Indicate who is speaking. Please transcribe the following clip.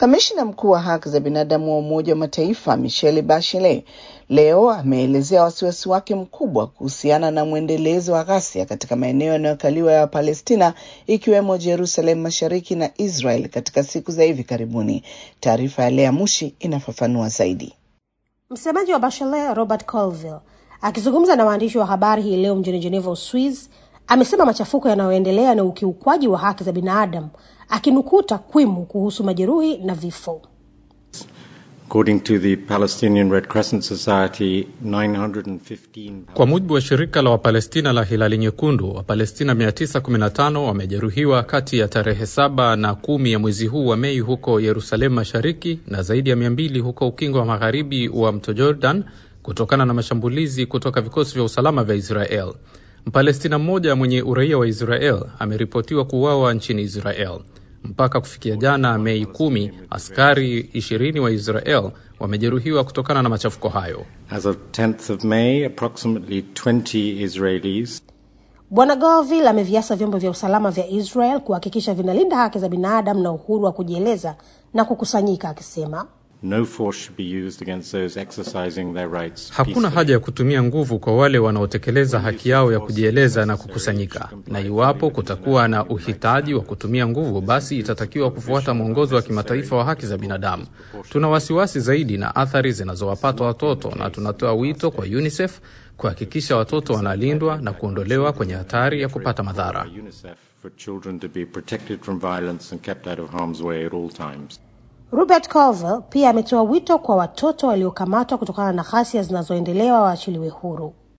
Speaker 1: Kamishna mkuu wa haki za binadamu wa Umoja wa Mataifa Michelle Bachelet leo ameelezea wasiwasi wake mkubwa kuhusiana na mwendelezo wa ghasia katika maeneo yanayokaliwa ya Wapalestina ikiwemo Jerusalem Mashariki na Israel katika siku za hivi karibuni. Taarifa ya Lea Mushi inafafanua zaidi.
Speaker 2: Msemaji wa Bachelet Robert Colville akizungumza na waandishi wa habari hii leo mjini Geneva, Uswiz, amesema machafuko yanayoendelea na ukiukwaji wa haki za binadamu, akinukuu takwimu kuhusu majeruhi na vifo.
Speaker 3: According to the Palestinian Red Crescent Society, 915
Speaker 4: Kwa mujibu wa shirika la Wapalestina la Hilali Nyekundu, Wapalestina 915 wamejeruhiwa kati ya tarehe saba na kumi ya mwezi huu wa Mei huko Yerusalemu Mashariki na zaidi ya 200 huko ukingo wa magharibi wa mto Jordan kutokana na mashambulizi kutoka vikosi vya usalama vya Israel. Mpalestina mmoja mwenye uraia wa Israel ameripotiwa kuuawa nchini Israel. Mpaka kufikia jana Mei kumi, askari 20 wa Israel wamejeruhiwa kutokana na machafuko hayo.
Speaker 3: As of 10th of May, approximately 20 Israelis
Speaker 2: Bwana Govil ameviasa vyombo vya usalama vya Israel kuhakikisha vinalinda haki za binadamu na uhuru wa kujieleza na kukusanyika, akisema
Speaker 3: no force should be used against those exercising their rights
Speaker 4: Hakuna
Speaker 3: peacefully.
Speaker 4: haja ya kutumia nguvu kwa wale wanaotekeleza haki yao ya kujieleza na kukusanyika, na iwapo kutakuwa na uhitaji wa kutumia nguvu, basi itatakiwa kufuata mwongozo wa kimataifa wa haki za binadamu. Tuna wasiwasi zaidi na athari zinazowapata watoto, na tunatoa wito kwa UNICEF kuhakikisha watoto wanalindwa na kuondolewa kwenye hatari ya kupata madhara.
Speaker 3: UNICEF for children to be protected from violence and kept out of harm's way at all times.
Speaker 2: Robert Colville pia ametoa wito kwa watoto waliokamatwa kutokana na ghasia zinazoendelea waachiliwe huru.